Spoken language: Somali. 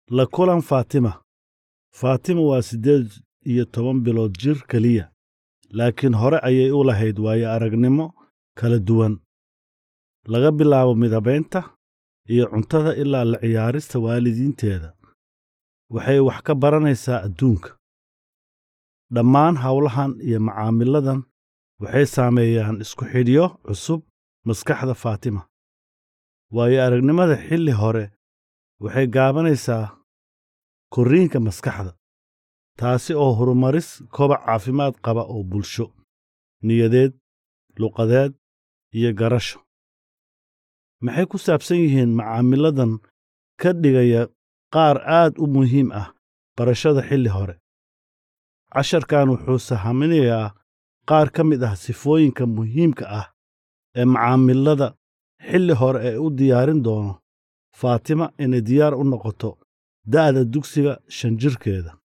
la kulan faatima faatima waa siddeed iyo toban bilood jir keliya laakiin hore ayay u lahayd waayo aragnimo kala duwan laga bilaabo midabaynta iyo cuntada ilaa la ciyaarista waalidiinteeda waxay wax ka baranaysaa adduunka dhammaan howlahan iyo macaamiladan waxay saameeyaan isku xidhyo cusub maskaxda faatima waayo aragnimada xilli hore waxay gaabanaysaa korriinka maskaxda taasi oo horumaris kobac caafimaad qaba oo bulsho niyadeed luqadeed iyo garasho maxay ku saabsan yihiin macaamiladan ka dhigaya qaar aad u muhiim ah barashada xilli hore casharkan wuxuu sahaminayaa qaar ka mid ah sifooyinka muhiimka ah ee macaamilada xilli hore ee u diyaarin doono faatima inay diyaar u noqoto da'da dugsiga shan jirkeeda